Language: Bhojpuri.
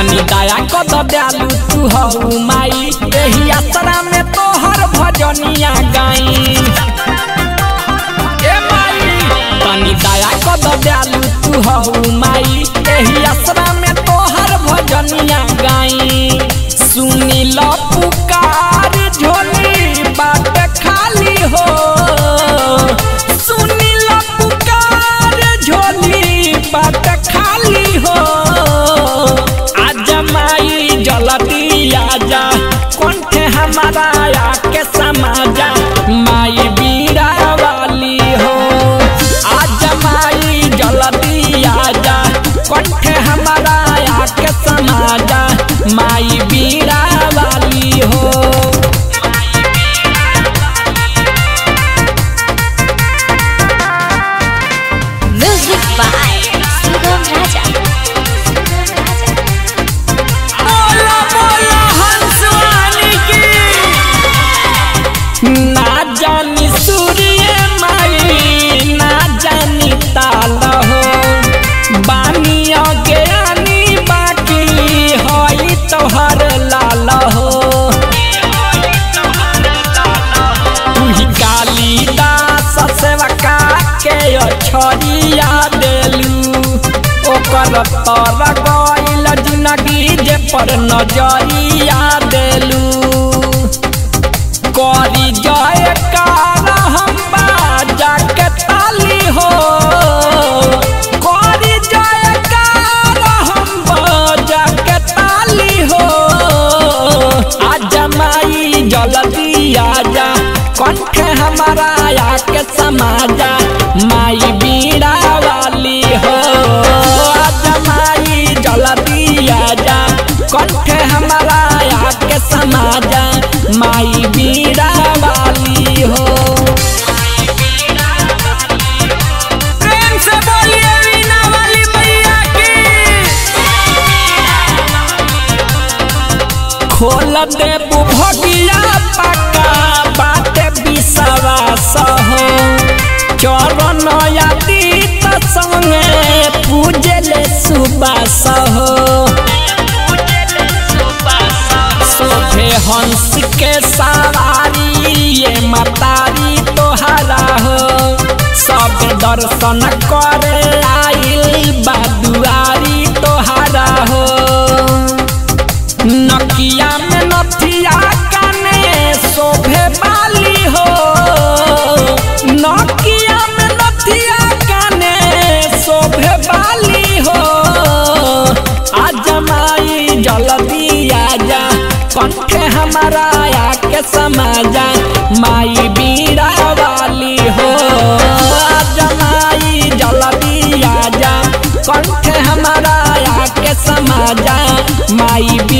तनी दया कद दयालु तू हऊ माई एही आसरा में तोहर भजनिया गाई ए माई तनी दया कद दयालु तू हऊ माई एही आसरा में तोहर भजनिया गाई सुनी ल पुकार झोली बाट खाली हो सुनी ल पुकार झोली बाट खाली हो आजा माई जलती आजा कंठे हमारा आके समाजा माई बीड़ा वाली हो आजा माई जलती आजा कंठे हमारा आके समाजा माई बीड़ा वाली हो Music by Sugam Raja. बोला बोला हंसवानी की ना जानी सूर्य माई ना जानी ताल हो बानी अज्ञानी बाकी होई तोहर लाल हो तुही कालिदास सेवका के छोड़िया देलू ओकर तर गइल जिंदगी जे पर नजरिया देलू करी जय कार हम बाजा के ताली हो करी जय कार हम बाजा के ताली हो आजा माई जल्दी आजा कंठ हमारा आके समाजा माई बीड़ा वाली हो आजा माई जल्दी आजा कंठ हमारा आके समाजा माई बीड़ा वाली हो प्रेम से बोलिए वीणा वाली मैया की खोल दे भगिया पक्का बाटे विश्वास हो चरण आदित संगे पूजले सुबास हो सोभे हंस के सवारी ये मतारी तोहरा हो सब दर्शन करे आइल बादुआरी तोहरा हो नकिया में नथिया काने शोभे बाली हो नकिया में नथिया काने शोभे बाली हो आजा माई जल्दी आजा कंठे हमारा आके समाजा माई बीड़ा वाली हो आजा माई जल्दी आजा कंठे हमारा आके समाजा माई